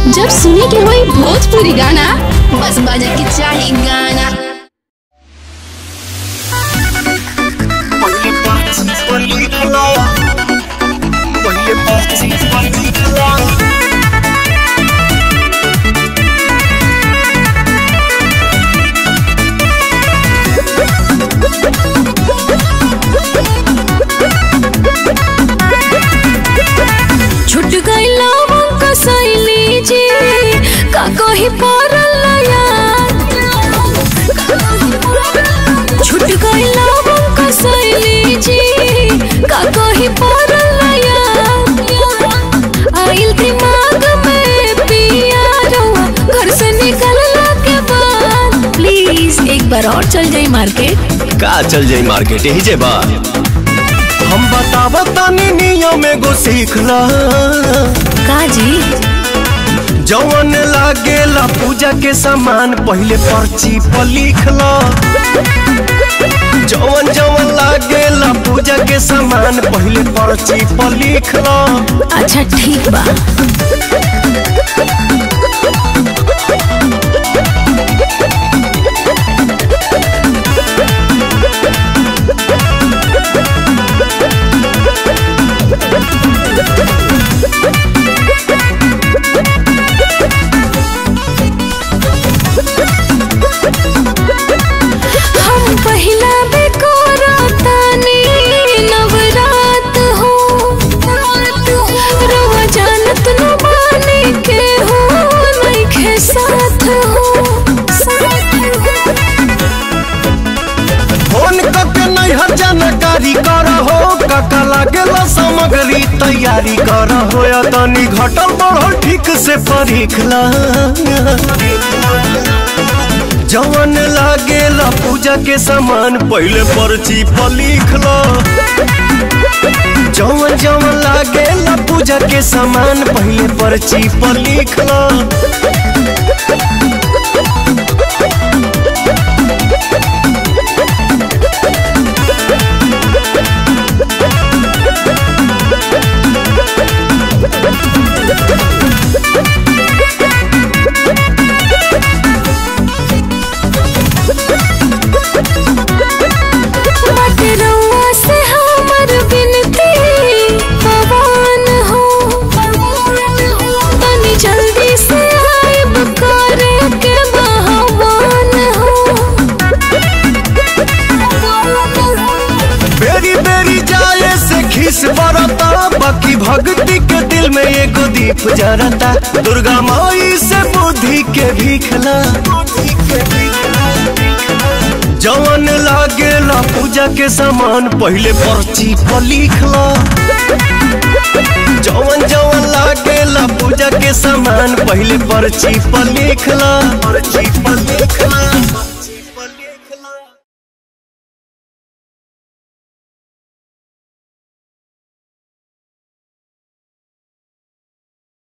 जब सुने के होई भोजपुरी गाना बस बजे के चाही गाना छुट गईला हमका सैली जी का कही पड़ल यार छुट गईला हमका सैली जी का कही पड़ल यार आइल दिमाग में पिया रहुआ घर से निकलला के बाद प्लीज एक बार और चल जाई मार्केट का चल जाई मार्केट यही जे बा हम बतावा तानी नियम एगो सीख ला का जी जवन लागेला पूजा के सामान पहले पर्ची पर लिख ला जवन जवन लागेला पूजा के सामान पहले पर्ची पर लिख ला अच्छा ठीक बा हम पहिला बेकोरा तानी नवरात हो रवा जानत न बानी के हो नइखे साथ हो फोन करके नहीं हर जानकारी कर हो काका लागेला सामग्री तैयारी कर हो या तनी घटल बढ़ल ठीक से परीख ला जवन लागेला पूजा के सामान पहले पर्ची पर लिख लो जवन जवन लागेला पूजा के सामान पहले पर्ची पर लिख लो बात रउआ से हमर बिनती पवन हो तनी जल्दी से आइब करे के बहवान हो बेरी बेरी जाए से खिस बरता बाकी भक्ति के दिल में एगो दीप जरता दुर्गा माई से बुद्धि के भीखला जवन लागेला पूजा के सामान पहले पर्ची पर लिखला जवन जवन लागेला पूजा के सामान पहले पर्ची पर लिखला पर्ची पर लिखला